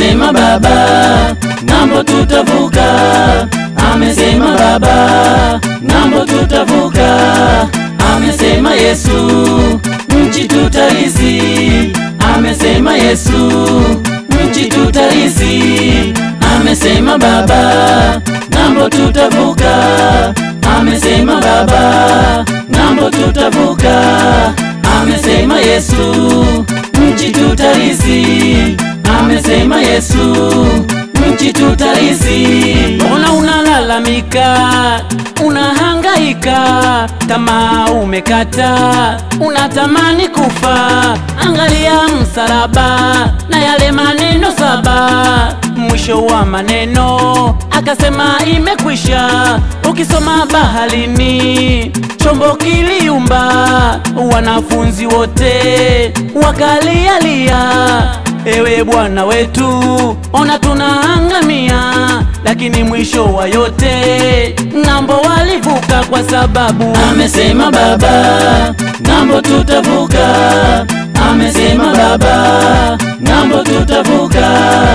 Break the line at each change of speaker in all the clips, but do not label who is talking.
amesema Baba, ng'ambo tutavuka, amesema Baba, ng'ambo tutavuka, amesema Yesu, nchi tutarithi, amesema Yesu, nchi tutarithi, amesema Baba, ng'ambo tutavuka, amesema Baba, ng'ambo tutavuka, amesema Yesu, nchi tutarithi, amesema Yesu, nchi tutarithi.
Mbona unalalamika, unahangaika, tamaa umekata, unatamani kufa? Angalia msalaba na yale maneno saba, mwisho wa maneno akasema imekwisha. Ukisoma baharini, chombo kiliumba, wanafunzi wote wakalialia Ewe Bwana wetu, ona tunaangamia, lakini mwisho wa yote ng'ambo walivuka kwa sababu
Amesema Baba, ng'ambo tutavuka, amesema Baba, ng'ambo tutavuka,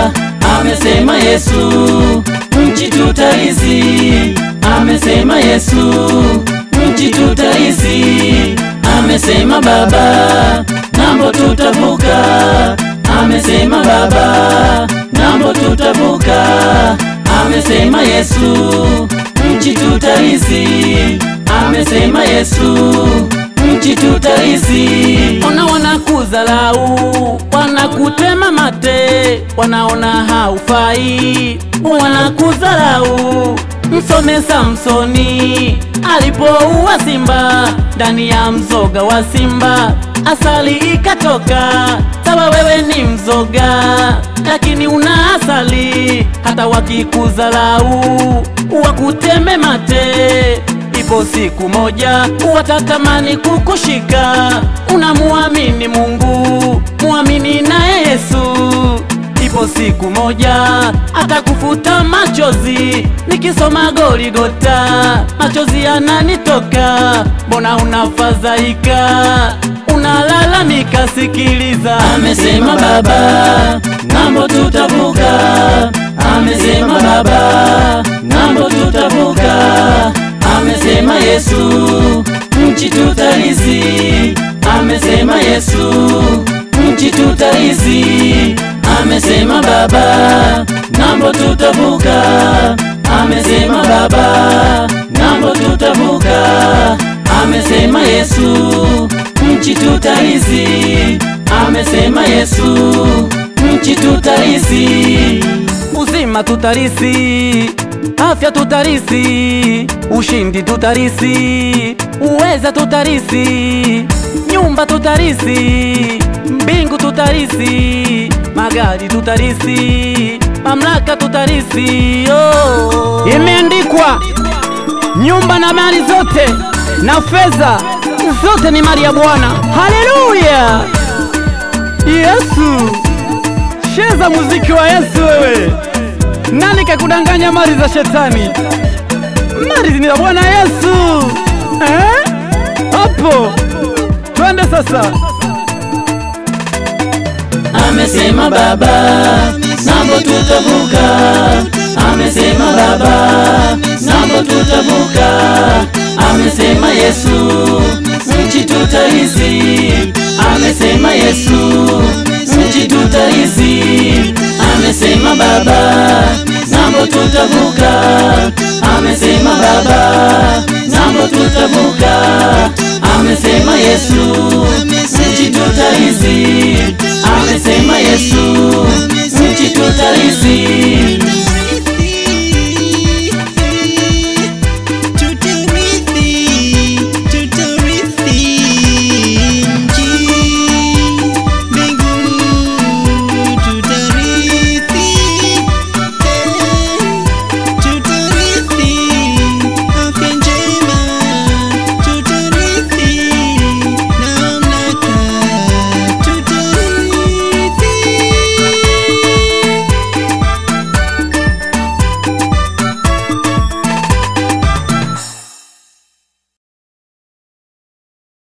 amesema Yesu, nchi tutarithi, amesema Yesu, nchi tutarithi, amesema Baba, ng'ambo tutavuka, amesema Baba, ng'ambo tutavuka, amesema Yesu, nchi tutarithi, amesema Yesu, nchi tutarithi.
ona wanakuzalau, wanakutema mate, wanaona haufai, wanakuzalau. Msome Samsoni alipouwa simba ndani ya mzoga wa simba, asali ikatoka. Sawa, wewe ni mzoga, lakini una asali. Hata wakikuzalau, wakuteme mate Ipo siku moja watatamani kukushika. Unamuamini Mungu, muamini naye Yesu. Ipo siku moja atakufuta machozi. Nikisoma Goligota machozi yananitoka. Mbona unafadhaika, unalalamika? Sikiliza,
Amesema Baba, ng'ambo tutavuka, amesema Baba, ng'ambo tutavuka, amesema Yesu, nchi tutarithi, amesema Yesu, nchi tutarithi, amesema Baba, ng'ambo tutavuka, amesema Baba, ng'ambo tutavuka, amesema Yesu, nchi tutarithi, amesema Yesu, nchi tutarithi.
uzima tutarisi, afya tutarisi, ushindi tutarisi, uweza tutarisi, nyumba tutarisi, mbingu tutarisi, magari tutarisi, mamlaka tutarisi. Oh. Imeandikwa, nyumba na mali zote na fedha zote ni mali ya Bwana. Haleluya! Yesu Cheza muziki wa Yesu wewe. Nani kakudanganya mali za shetani? Mali ni za Bwana Yesu. Eh? Hapo. Twende sasa.
Amesema Baba, ng'ambo tutavuka, amesema Baba, ng'ambo tutavuka, amesema Yesu, nchi tutarithi, amesema Yesu, nchi tutarithi, amesema Baba, ng'ambo tutavuka, amesema Baba, ng'ambo tutavuka, amesema Yesu,